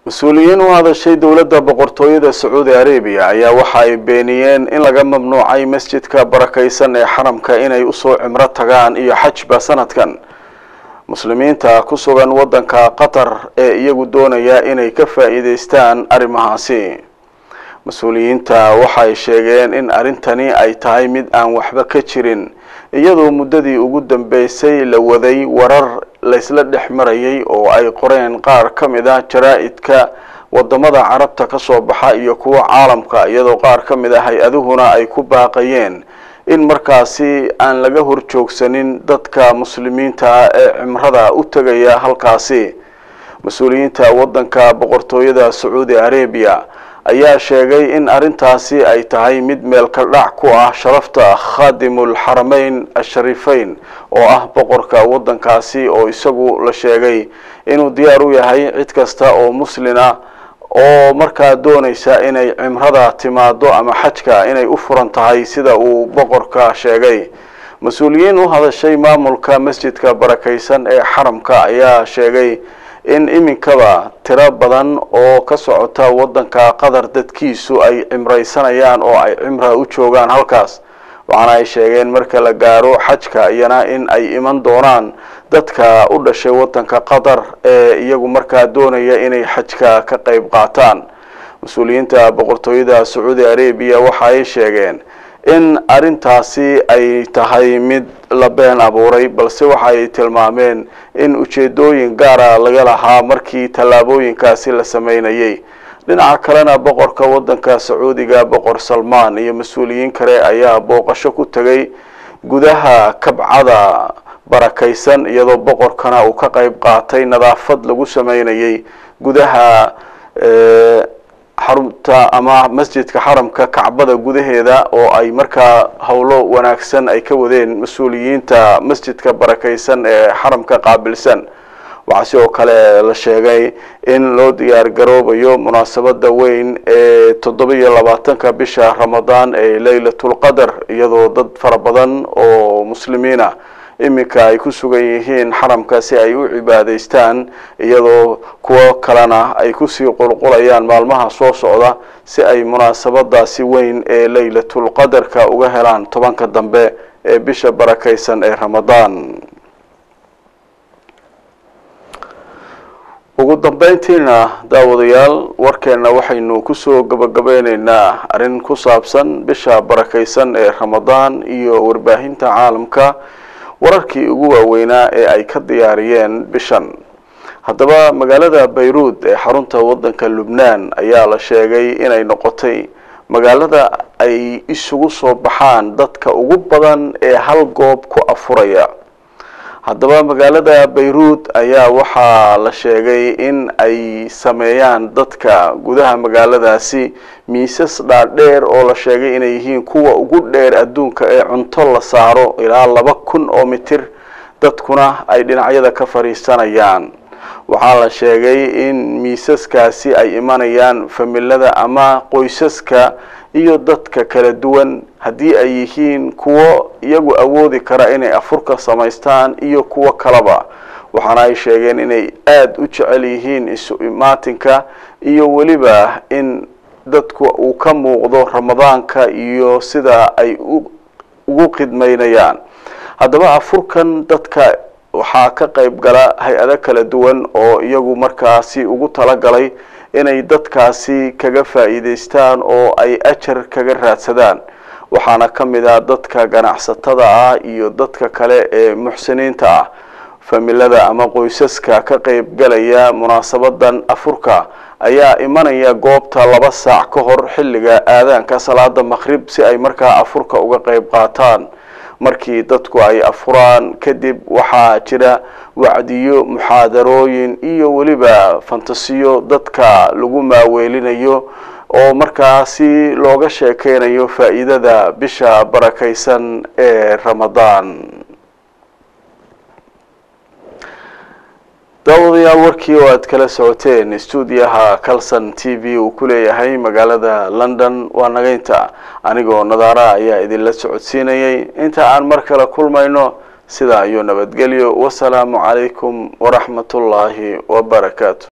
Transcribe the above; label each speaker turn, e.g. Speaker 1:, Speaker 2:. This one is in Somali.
Speaker 1: mas-uuliyiin u hadashay dowladda boqortooyada sacuudi arabiya ayaa waxa ay beeniyeen in laga mamnuucay masjidka barakaysan ee xaramka inay usoo cimro tagaan iyo xajba sanadkan muslimiinta ku sugan waddanka qatar ee iyagu doonaya inay ka faa'iideystaan arrimahaasi mas-uuliyiinta waxay sheegeen in arrintani ay tahay mid aan waxba ka jirin iyadoo muddadii ugu dambeysay la waday warar laysla dhex marayay oo ay qoreen qaar ka mid ah jaraa-idka wadamada carabta ka soo baxa iyo kuwa caalamka iyadoo qaar ka mid ah hay-aduhuna ay ku baaqayeen in markaasi aan laga horjoogsanin dadka muslimiinta ee cimrada u tegaya halkaasi mas-uuliyiinta waddanka boqortooyada sacuudi arabiya ayaa sheegay in arrintaasi ay tahay mid meelka dhac ku ah sharafta khaadimul xarameyn ashariifeyn oo ah boqorka waddankaasi oo isagu la sheegay inuu diyaar u yahay cid kasta oo muslina oo markaa doonaysa inay cimrada timaado ama xajka inay u furan tahay sida uu boqorka sheegay mas-uuliyiin u hadashay maamulka masjidka barakaysan ee xaramka ayaa sheegay in iminkaba tiro badan oo ka socota waddanka qatar dadkiisu ay cimraysanayaan oo ay cimra u joogaan halkaas waxaana ay sheegeen marka la gaaro xajka iyana in ay iman doonaan dadka u dhashay waddanka qatar ee iyagu markaa doonaya inay xajka ka qayb qaataan mas-uuliyiinta boqortooyada sacuudi arabiya waxa ay sheegeen in arrintaasi ay tahay mid la been abuuray balse waxa ay tilmaameen in ujeedooyin gaara laga lahaa markii tallaabooyinkaasi la sameynayay dhinaca kalena boqorka waddanka sacuudiga boqor salmaan iyo mas-uuliyiin kale ayaa booqasho ku tegay gudaha kabcada barakaysan iyadoo boqorkana uu ka qayb qaatay nadaafad lagu sameynayay gudaha xarunta ama masjidka xaramka kacbada gudaheeda oo ay markaa howlo wanaagsan ay ka wadeen mas-uuliyiinta masjidka barakaysan ee xaramka qaabilsan waxaa sidoo kale la sheegay in loo diyaar garoobayo munaasabada weyn ee toddoba iyo labaatanka bisha ramadaan ee laylatulqadar iyadoo dad fara badan oo muslimiina iminka ay ku sugan yihiin xaramka si ay u cibaadeystaan iyadoo kuwo kalena ay kusii qulqulayaan maalmaha soo socda si ay munaasabadaasi weyn ee laylatulqadarka uga helaan tobanka dambe ee bisha barakaysan ee ramadaan ugu dambeyntiina daawadayaal warkeena waxaynu kusoo gabagabeyneynaa arrin ku saabsan bisha barakaysan ee ramadaan iyo warbaahinta caalamka wararkii ugu waaweynaa ee ay ka diyaariyeen bishan haddaba magaalada bayruud ee xarunta waddanka lubnaan ayaa la sheegay inay noqotay magaalada ay isugu soo baxaan dadka ugu badan ee hal goob ku afuraya haddaba magaalada bayruud ayaa waxaa la sheegay in ay sameeyaan dadka gudaha magaaladaasi miisas dhaadheer oo la sheegay inay yihiin kuwa ugu dheer adduunka ee cunto la saaro ilaa laba kun oo mitir dadkuna ay dhinacyada ka fadhiisanayaan waxaa la sheegay in miisaskaasi ay imanayaan familada ama qoysaska iyo dadka kala duwan haddii ay yihiin kuwo iyagu awoodi kara inay afurka samaystaan iyo kuwo kaleba waxaana ay sheegeen inay aada u jecel yihiin isu imaatinka iyo weliba in dadku uu ka muuqdo ramadaanka iyo sida ay ugu khidmaynayaan haddaba afurkan dadka waxaa ka qayb gala hay-ado kala duwan oo iyagu markaasi ugu talagalay inay dadkaasi kaga faa'iideystaan oo ay ajar kaga raadsadaan waxaana ka mid ah dadka ganacsatada ah iyo dadka kale ee muxsiniinta ah familada ama qoysaska ka qayb galaya munaasabadan afurka ayaa imanaya goobta laba saac ka hor xilliga aadaanka salaada maqhrib si ay markaa afurka uga qayb qaataan markii dadku ay afuraan kadib waxaa jira wacdiyo muxaadarooyin iyo weliba fantasiyo dadka lagu maaweelinayo oo markaasi looga sheekeynayo faa'iidada bisha barakaysan ee ramadaan daawadayaal warkii oo aad kala socoteen stuudiyaha calson t v uu ku leeyahay magaalada london waa nagaynta anigoo nadaara ayaa idinla socodsiinayay inta aan mar kale kulmayno sidaa iyo nabadgelyo wasalaamu calaykum waraxmat ullaahi wabarakaatu